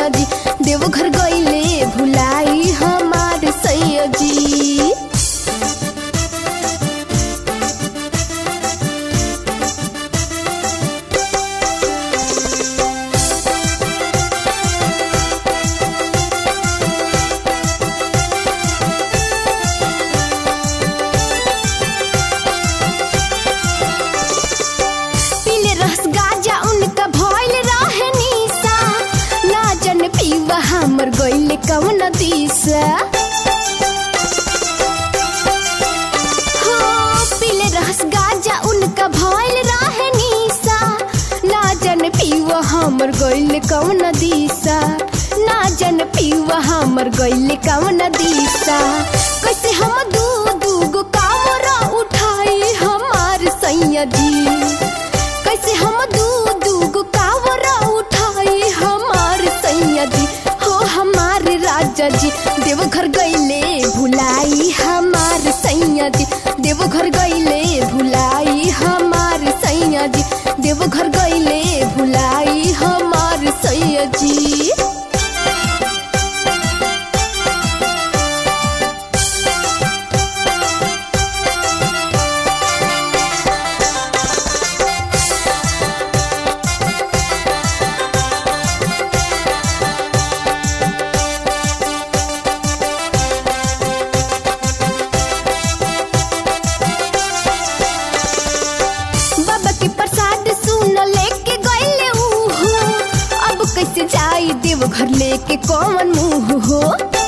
सैया जी देवघर गईले भुलाई हमार सैया जी पीले रस गाजा उनका भइल रहे निशा ना जन पीवा हमर गइले कवन दिशा हो पीले रस गाजा उनका भइल रहे निशा ना जन पीवा हमर गइले कवन दिशा ना जन पीवा हमर गइले कवन दिशा कैसे हम दू दू गो कामरा उठाई हमार सैया जी कैसे हम दू दू गो कावरा उठाई हमार सैया जी हो हमार राजा जी देवघर गईले भुलाई हमार सैया जी देवघर गईले भुलाई हमार सैया जी देवघर गईले भुलाई हमार सैया जी बाबा के प्रसाद सुन लेके गईले उहो अब कैसे जाई देव घर लेके कौन मुंह हो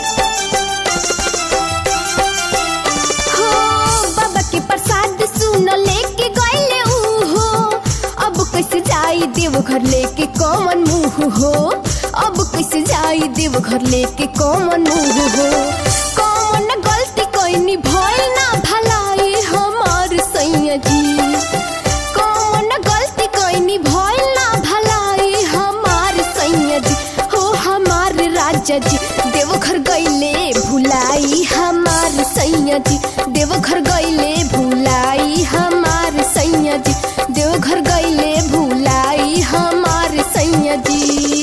हो बाबा के प्रसाद सुन लेके गईले उहो अब कैसे जाई देव घर लेके कौन मुंह हो अब कैसे जाई देव घर लेके कौन मुंह हो कौन गलती कैनी भइल ना भलाई हमार सैया जी कौन गलती कैनी भइल ना भलाई हमार सैया जी हो हमार राजा जी देवघर गईले भुलाई हमार सैया जी देवघर गईले भुलाई हमार सैया जी देवघर गईले भुलाई हमार सैया जी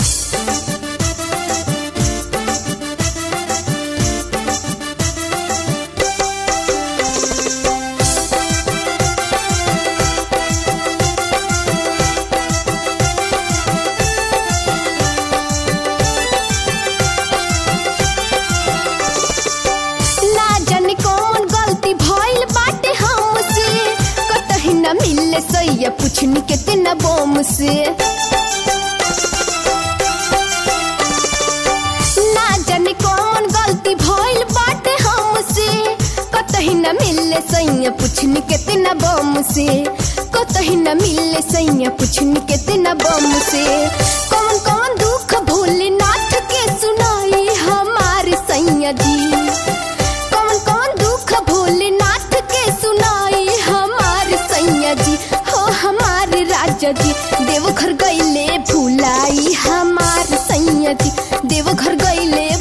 ना जाने कौन गलती भइल बाटे हमसे कतही न मिले सैया पुछनी कितना बम से ना जाने कौन गलती भइल बाटे हमसे कतही न मिले सैया पुछनी कितना बम से कतही न मिले सैया पुछनी कितना बम से कौन कौन दुख भोलेनाथ के सुनाई हमार सैया जी कौन कौन दुख भोलेनाथ के सुनाई हमार सैया जी हो हमार राजा जी देवघर गईले भुलाई हमार सैया जी देवघर गईले